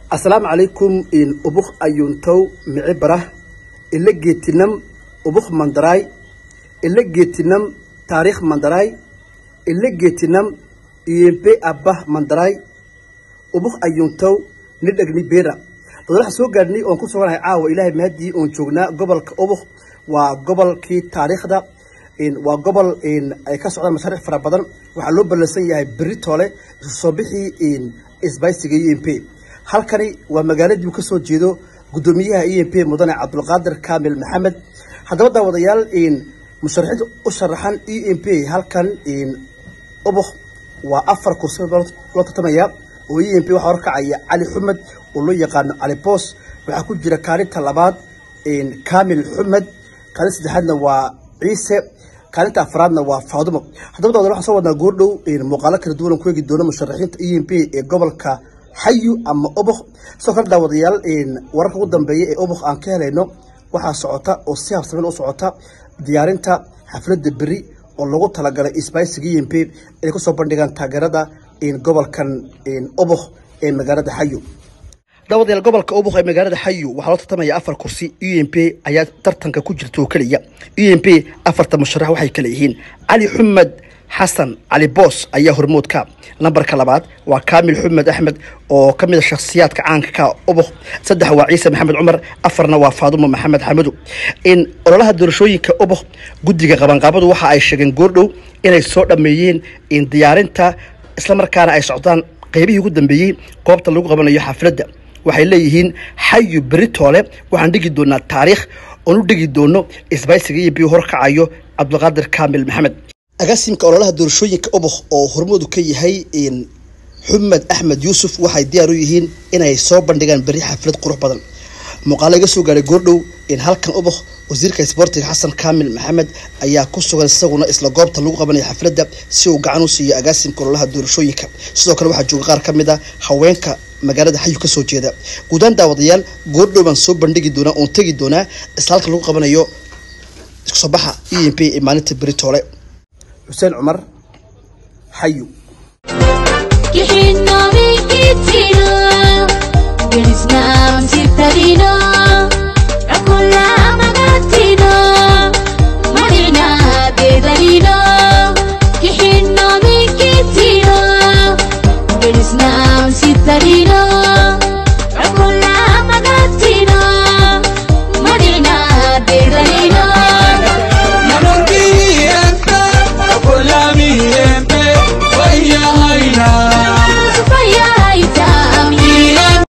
asalaamu calaykum ubuk ayuntow mici barah ila geetinam ubuk mandaraay ila geetinam taariikh mandaraay ila geetinam iyembe abbah mandaraay ubuk ayuntow nidhagni beera dad waxaan soo gaadhnay oon ku suganahay caawa ilaahay mahadii oon joognaa gobolka ubuk waa gobolkii taariikhda waa gobol ay ka socdaan mashaariic fara badan waxaa loo ballansan yahay berri toole isu soo bixii isbaysiga e m p halkani waa magaaladii uu ka soo jeedo guddoomiyaha e m p mudane cabdulqaadir kaamil maxamed haddaba daawadayaal musharaxiinta u sharaxan e m p halkan ubuk waa afar kursi loo tartamaya oo e m p waxaa horkacaya cali xumed oo loo yaqaano cali boos waxaa ku jira kaalinta labaad kaamil xumed kaalinta saddexaadna waa ciise kaalinta afraadna waa faadumo haddaba daawada waxaan soo wadnaa goordhow muuqaalo kala duwan ku eegi doono musharaxiinta e m p ee gobolka xayu ama ubuk sidoo kale daawadayaal wararka ugu dambeeya ee ubuk aan ka helayno waxaa socota oo si habsamin u socota diyaarinta xafladda beri oo lagu talagalay isbaysiga e m p inay kusoo bandhigaan taageerada gobolkan ubuk ee magaalada xayu daawadayaal gobolka ubuk ee magaalada xayu waxaa loo tartamaya afar kursi u m p ayaa tartanka ku jirta oo keliya u m p afarta musharax waxay kale yihiin cali xumed xasan cali boos ayaa hormoodka lambarka labaad waa kaamil xumed axmed oo ka mid a shakhsiyaadka caanka ka ubuk saddex waa ciise maxamed cumar afarna waa faadumo maxamed xamadu in ololaha doorashooyinka ubuk guddiga qabanqaabadu waxa ay sheegeen goordhow inay soo dhammeeyeen in diyaarinta islamarkaana ay socdaan qaybihii ugu dambeeyey goobta lagu qabanayo xafladda waxay leeyihiin xayu beritoole waxaan dhigi doonaa taariikh oon u dhigi doono isbaysiga iyo biyo horkacayo cabdulqaadir kaamil maxamed agaasimka ololaha doorashooyinka ubuk oo hormoodu ka yahay xumed axmed yuusuf waxay diyaar u yihiin inay soo bandhigaan beri xaflad qurux badan muuqaalo iga soo gaaray goordhow in halkan ubuk wasiirka isboortiga xasan kaamil maxamed ayaa ku sugan isaguna isla goobta lagu qabanaya xafladda si uu gacan u siiyo agaasimka ololaha doorashooyinka sidoo kale waxaa jooga qaar ka mid a haweenka magaalada xayu kasoo jeeda guudaan daawadayaal goordhow baan soo bandhigi doonaa oon tegi doonaa isla halka lagu qabanayo isku soo baxa e m p ee maalinta beritoole xuseen cumar xayu